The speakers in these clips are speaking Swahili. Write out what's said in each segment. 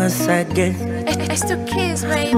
once again. It's to kiss, baby.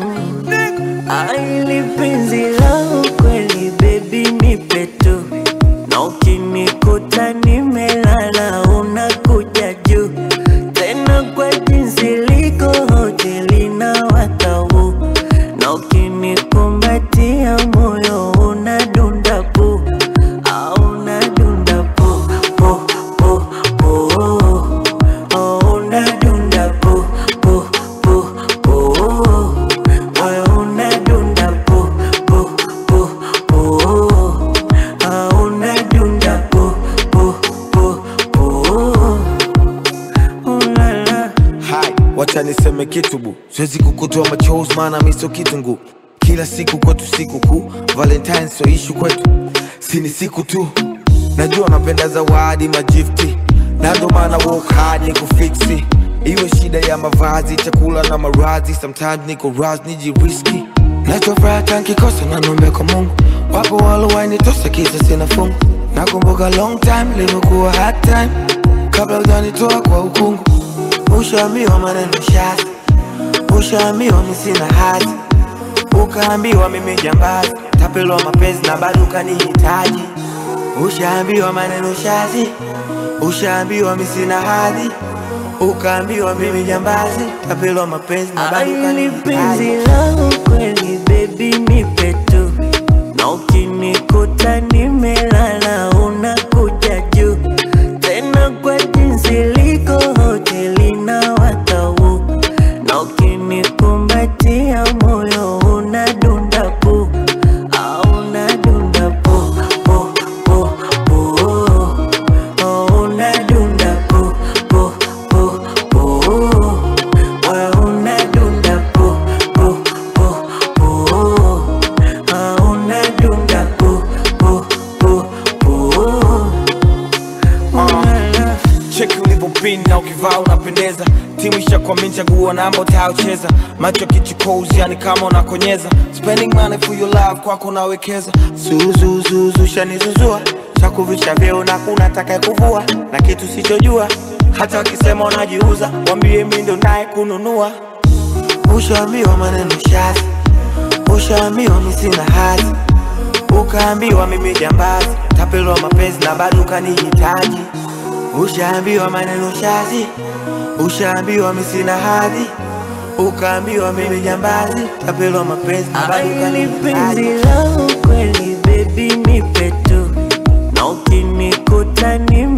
Aili penzi lao kweli baby nipe tu na ukinikuta nimelala unakuja juu tena kwa jinsi liko hoteli na watau na ukinikumbatia moyo unadunda pu au unadunda pu pu pu pu oh, unadunda pu pu pu pu moyo unadunda pu pu pu pu ah, unadunda pu pu pu pu oh, la, la. Hai, wacha niseme kitu bu, siwezi kukutoa machozi maana mi sio kitungu. Kila siku kwetu siku kuu, Valentine sio ishu kwetu, si ni siku tu. Najua napenda zawadi magifti, na ndo maana work hard ni kufiksi. Iwe shida ya mavazi, chakula na maradhi, sometimes niko raz nijiriski. Nachofuraha tankikosa na nombe kwa Mungu, wapo walowainitosa kisa sina fungu. Nakumbuka long time limekuwa hard time, kabla hujanitoa kwa ukungu. Ushaambiwa maneno shazi, ushaambiwa mi sina hati, ukaambiwa mimi jambazi, tapelwa mapenzi na bado ukanihitaji. Ushaambiwa maneno shazi, ushaambiwa mi sina hadhi, ukaambiwa mimi jambazi, tapelwa mapenzi na bado Aili penzi ukanihitaji. lao kweli baby nipe tu na ukinikuta nimelala unakuja juu tena kwa jinsi liko hoteli na watau na ukinikumbatia moyo unadunda pu au unadunda pu pu pu pu oh, unadunda pu pu pu pu moyo unadunda pu pu pu pu ah, unadunda pu pu pu pu oh, la, la. cheki ulivyopin na ukivaa unapendeza timu ishakwamini chaguo namba utayocheza macho kichukozi yani kama unakonyeza spending money for your love kwako unawekeza zuzuzuzu shanizuzua chakuvisha vyeo na kuna taka kuvua na kitu sichojua hata wakisema unajiuza wambie mi ndo naye kununua ushaambiwa maneno shazi ushaambiwa mi sina hati ukaambiwa mimi jambazi tapelwa mapenzi na bado ukanihitaji ushaambiwa maneno shazi ushaambiwa mi sina hadhi ukaambiwa mimi jambazi tapelwa mapenzi na bado Aili penzi ukanihitaji lao kweli baby nipe tu na ukinikuta nime